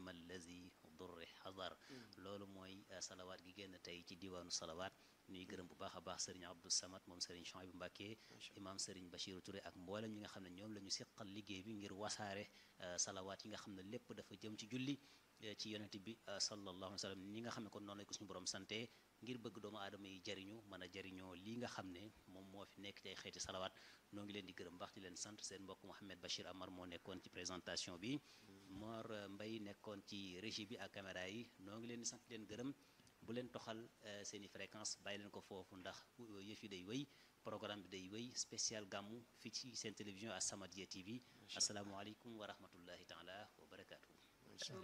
amma allazi durri xadar loolu mooy salawaat gi génn tey ci diwaanu salawaat ñuy gërëm bu baax a baax sëriñ Abdou Samad moom sëriñ Chouaïbou Mbacké imam sëriñ Bachirou Touré ak mboolem ñi nga xam ne ñoom la ñu seqal liggéey bi ngir wasaare salawaat yi nga xam ne lépp dafa jëm ci julli ci yonent bi sallallahu alayhi wa sallam ñi nga xam ne kon noonu la ko suñu borom sante ngir bëgg doomu aadama yi jariñu mën a jariñoo lii nga xam ne moom moo fi nekk ci ay xeeti salawaat noo ngi leen di gërëm baax di leen sant seen mbokk Mouhamed Bachir Amar moo nekkoon ci présentation bi Mor Mbay nekkoon ci régie bi ak caméra yi noo ngi leen di sant leen gërëm bu leen toxal seen i fréquence bàyyi leen ko foofu ndax yëf yi day wéy programme bi day wéy spécial gàmmu fii ci seen télévision As-Samadiyya TV asalaamualeykum wa rahmatullahi taala wa barakaatu